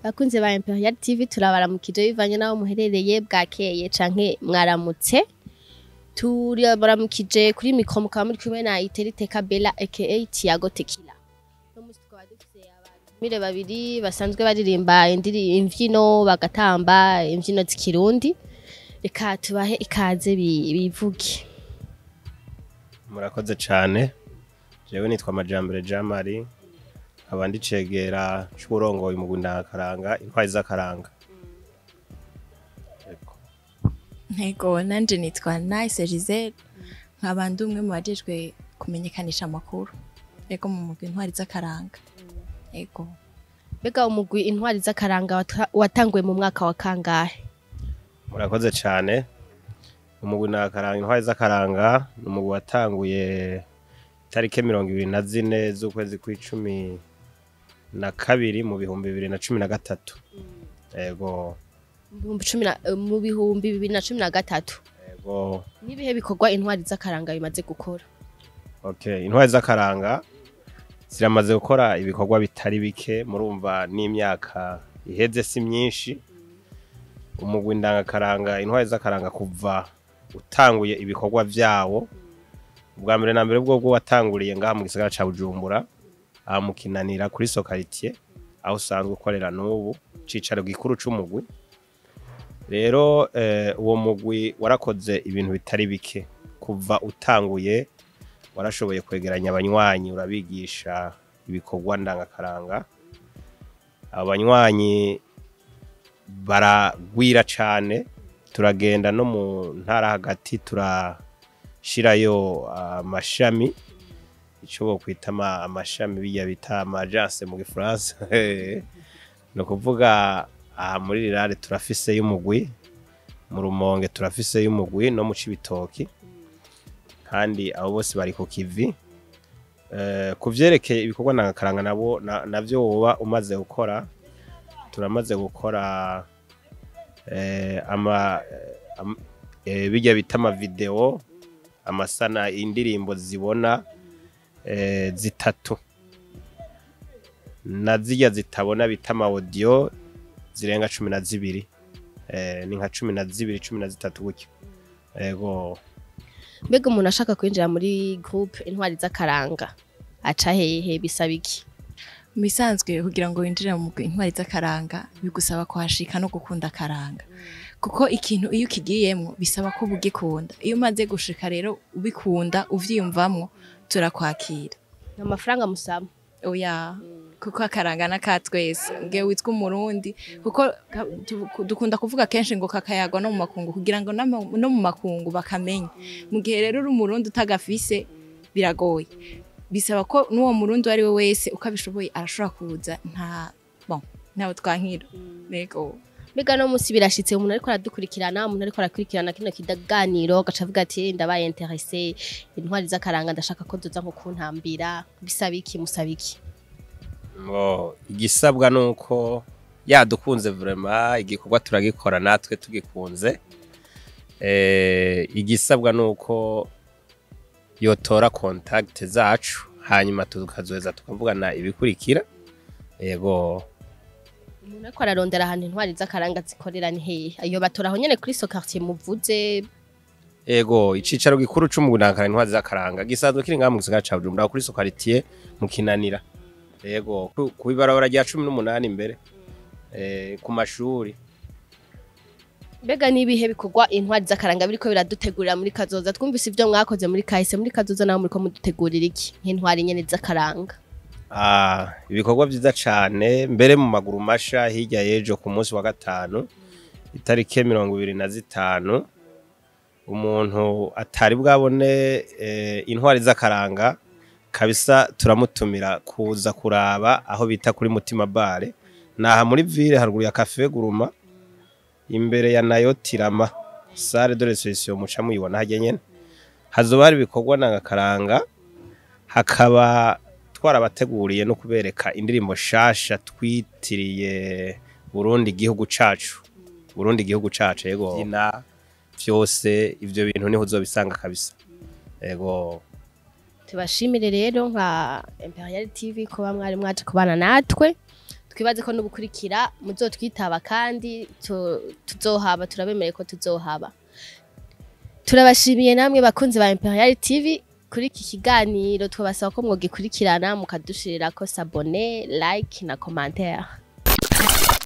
bakunze ba Imperial TV turabaramukije bivanye naho muherereye bwakeye canke mwaramutse turabaramukije kuri mikro mukaba muri kumwe na Iterite Kabela aka Tiago Tequila no musi tukaba dufise abantu babiri basanzwe baririmba indiri imvyino bagatamba imvyino z'ikirundi reka tubahe ikaze bi- bivuge murakoze cyane jewe nitwa amajambere jean marie nkaba ndicegera c'uburongoye mu gundakaranga intwari z'akaranga Yego. Ntego nanje nitwa Nice Giselle nkaba ndi umwe mu bajejwe kumenyekanisha amakuru ego mu mugwi intwari z'akaranga ego mbega umugwi intwari z'akaranga wata- watanguye mu mwaka wa kangahe murakoze cyane umugwi nakaranga intwari z'akaranga ni umugwi watanguye itariki mirongo ibiri na zine z'ukwezi kw'icumi na kabiri mu bihumbi bibiri na cumi na gatatu ego Mu bihumbi cumi na- eh, mu bihumbi bibiri na cumi na gatatu ego n'ibihe bikorwa intwari z'akaranga bimaze gukora Okay, intwari z'akaranga ziramaze gukora ibikorwa bitari bike murumva n'imyaka iheze si myinshi umugwi ndangakaranga intwari z'akaranga kuva utanguye ibikorwa vyawo ubwa mbere na mbere bwo bwo watanguriye ngaha mu gisagara ca Bujumbura aha mu Kinanira kuri Sokaritier aho usanzwe ukorera n'ubu cicaro gikuru c'umugwi rero eh, uwo mugwi warakoze ibintu bitari bike kuva utanguye warashoboye kwegeranya abanywanyi urabigisha ibikorwa ndangakaranga abo banywanyi baragwira cane turagenda no mu ntara hagati turashirayo amashami ico bokwita ama- amashami biya bita amagence mu gifaransa ni ukuvuga aha muri rirare turafise y'umugwi mu rumonge turafise y'umugwi no mu cibitoki kandi abo bose bari ku kivi Eh, ku vyerekeye ibikorwa ndangakaranga nabo na- navyo woba umaze gukora turamaze gukora eh, ama eh, am- eh, bijya bita amavideo amasana indirimbo zibona eh, zitatu na zirya zitabona bita amawodiyo zirenga cumi na zibiri eh, ni nka cumi na zibiri cumi na zitatu gutyo ego mbega umuntu ashaka kwinjira muri groupe intwari z'akaranga aca hehe bisaba iki mu bisanzwe kugira ngo winjire mu mugwi intwari z'akaranga bigusaba kuhashika no gukunda akaranga kuko ikintu iyo ukigiyemwo bisaba ko uba ugikunda iyo umaze gushika rero ubikunda uvyiyumvamwo turakwakira nta mafaranga musaba oya kuko akaranga n'aka twese ngewe witwa umurundi kuko ka- tu- dukunda kuvuga kenshi ngo kakayagwa no mu makungu kugira ngo n'ama- no mu makungu bakamenya mu gihe rero uri umurundi utagafise biragoye bisaba ko n'uwo murundi uwo ari we wese uko abishoboye arashobora kuza nta bon ntawe twankira nego mbega no munsi birashitse umuntu ariko aradukurikirana umuntu ariko arakurikirana kino kiganiro agaca avuga ati ndabaye interese intwari z'akaranga ndashaka ko duza nko kuntambira bisaba iki musaba iki ngo igisabwa ni uko yadukunze vrema igikorwa turagikora natwe tugikunze Eh, igisabwa ni uko yotora kontakite zacu hanyuma tukazoheza tukavugana ibikurikira yego umuntu ariko ararondera ahantu intwari z'akaranga zikorera ni hehe ayo batora aho nyene kuri so quartier muvuze Ego, icicaro gikuru c'umugundankara intwazi z'akaranga gisanzwe kiri ngaha mu gisagara ca Bujumbura kuri Sokaritier mu Kinanira. Ego, ku- kuibarabara rya 18 imbere. Eh, ku mashuri. mbega n'ibihe bikorwa intwari z'akaranga biriko biradutegurira muri kazoza twumvise ivyo mwakoze muri kahise muri kazoza naho muriko mudutegurira iki nk'intwari nyene z'akaranga Ah, ibikorwa vyiza cane mbere mu maguru masha hirya yejo ku munsi wa gatanu itarike mirongo ibiri na zitanu umuntu atari bwabone eh, intwari z'akaranga kabisa turamutumira kuza kuraba aho bita kuri mutima bare naha muri ville haruguru ya cafe guruma imbere ya nayo tirama sale de reception muca muyibona hajya nyene hazoba hari ibikorwa ndangakaranga hakaba twarabateguriye no kubereka indirimbo shasha twitiriye Burundi igihugu cacu Burundi igihugu cacu yego byina vyose ivyo bintu niho uzobisanga kabisa yego tubashimire rero nka Imperial TV kuba mwari mwaje kubana natwe twibaze ko n'ubukurikira muzotwitaba kandi tu- tuzohaba turabemereye ko tuzohaba turabashimiye namwe bakunzi ba Imperial TV kuri iki kiganiro twabasaba ko mwogikurikirana mukadushirira ko sabone like na commentaire